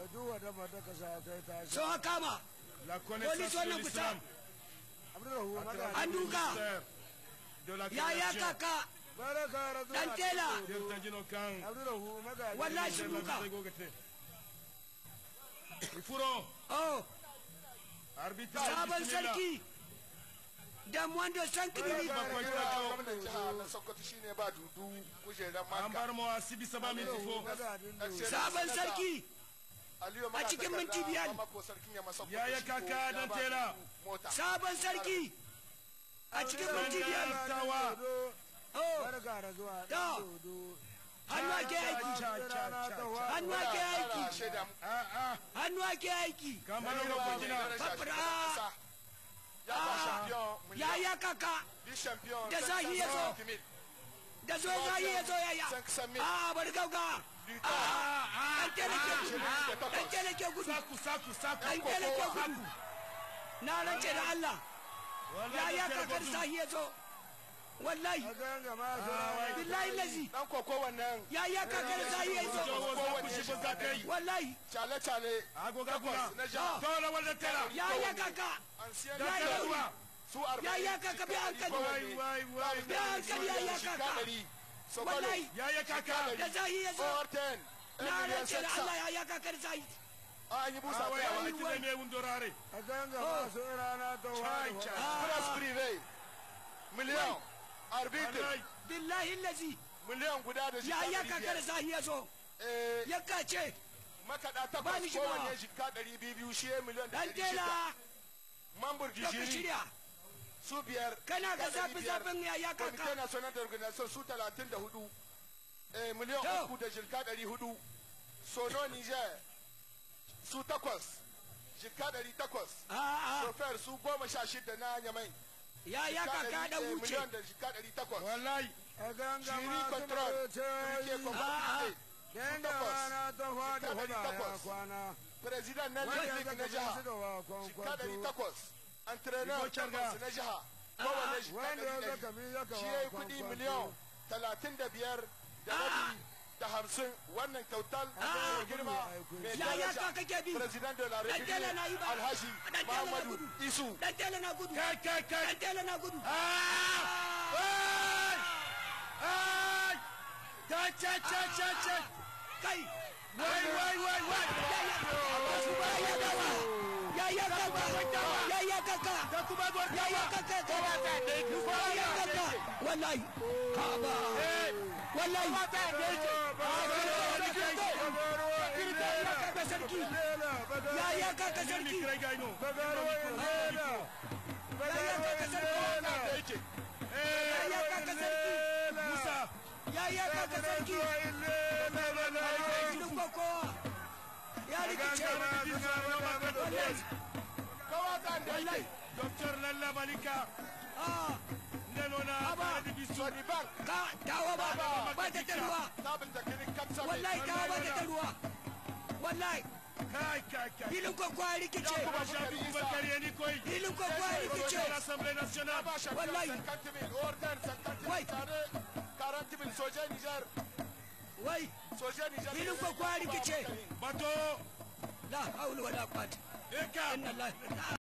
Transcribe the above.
duk wata mata ka sa ta ta so ha kama La Police connaissance de wannan kusa l'islam. Abdurrahu à maga travers An le duka. ministère De la ya ya création. kaka baraka razu Dan tela. Delta Dino Kang. Abdurrahu maga Wallahi shi Delta duka. Dino Gogete. Ifuro. oh Arbitre. sabon bismillah. sarki da mwando sankiri Bakwai Kira Kwacho. gwamnan jiha na Sokoto shine ba dudu kujerar An bar maka. mu a Sibi Saba Mintifo. maga dindu sabon sarki Aliyu a cikin Magatakarda, minti biyar. Bamako sarkin Yamma Sokoto Yaya shi ko kaka ya dan ba tela. dudu Mota. sabon sarki a cikin minti biyar Tawa. oh barka razuwa Da. dodo hannu ake aiki hannu ake Muna aiki ƙara shaida mu- Ah ah. hannu ake aiki Kamar Aliyu yau ba ko mai gina. daraja Fafara. shugaban ƙasa. Ya ba champion ya miliyan. ya kaka Bi champion Da zahi ya zo. 550 mil. da zo zai ya zo ya ya Cinq cent mille. a bari gauga Luta. dan tele ke gudu Ah, ah. dan tele ke gudu Saku saku saku. dan tele ke gudu na rance da Allah ya ya kakar sahi ya zo wallahi ganga ma billahi lazi Dan koko wannan ya ya kakar sahi ya zo Jawo za ku shigo za ka yi. wallahi chale-chale Agoga takwas kuna. na jiha. Dole wanda tela. ya ya kaka Ancien Da Ya, ya, tela ya. ruwa. su arba'in Ya, ya, kaka, bi hankali. Wai wai wai. Bi hankali, ya, ya, kaka. wallahi Ya ya kaka. da sahi ya zo Forten. na rance da Allah ya ya kakar sahi An yi busa Ah wai tsayawa. wai tine me wundorare. a ganga ma su rana ta Chai wani chai. Press privé. Miliyan. Arbitre. Wallahi. billahi lazi Miliyan guda da ya jika ya ɗari kakar biyar. sahi ya zo Eh, ya kace makaɗa Ba takwas ni shi ba. kowanne jika ɗari biyu biyu shi ya miliyan da dan ɗari shida. tela Mambur da ka jijiri shirya su biyar. Kana ga jika ɗari zafi biyar. zafin ya ya kaka. Comité national d'organisation su talatin da hudu. Eh, miliyan To. uku da jika ɗari hudu. Sono Niger su takwas. Jika ɗari takwas. a'a Sofer su goma sha shida na Nyamai. ya ya Jika kaka ɗari, da eh, wuce Miliyan da jika ɗari takwas. Wallahi. a ganga Jiri ma su control. mai Rike ce kwamfani. ganga rana ta wani Jika ɗari huda ya takwas. kwana President na wanda ya League zaka na su jiha. da wa Jika ɗari kwankwato takwas. Entraîneur Ibo Charga. takwas na jiha. Kowane jika wanda ya ɗari zaka ɗari. mi zaka Shi wa ya yi kuɗi kwankwato. miliyan talatin da biyar da rabi da hamsin wannan kyautar mai girma mai ya ya daraja. kaka ke bi President de la dan tela na yi République ba Alhaji dan tela na Muhammadu gudu Isu. dan tela na gudu Kai kai kai. dan tela na gudu Ah! Ai! Ai! Ta cha cha cha cha. kai Wai wai wai wai. ya ya kaka ya dawa ya ya kaka ya ya kaka Ta kuma ya ya kaka ya ya kaka wallahi kaba Eh! wallahi Illa ya kaka sarki ya ya kaka Ni sarki krai gai no. ya ya kaka sarki ya ya kaka sarki Musa. ya ya kaka sarki Filin kokowa ya rikice wallahi Kawata da wallahi yake Docteur Lalla Malika. ah Neno na Aba. Kare da Bisu. Sony Bank ka tawa ba ba ta ta ruwa sabon takirin kapsa wallahi tawa ba ta ta ruwa wallahi Kai kai kai. filin kokowa ya rikice Kuma shafi kuma kare ni koi. filin kokowa ya rikice Projet l'Assemblée nationale. ba shi Wallahi. 50 mil order 50 Wai. mil tare 40 mil soje Niger wai soje Niger filin kokowa ya rikice Bato. la haula wala quwwata Eka. inna lillahi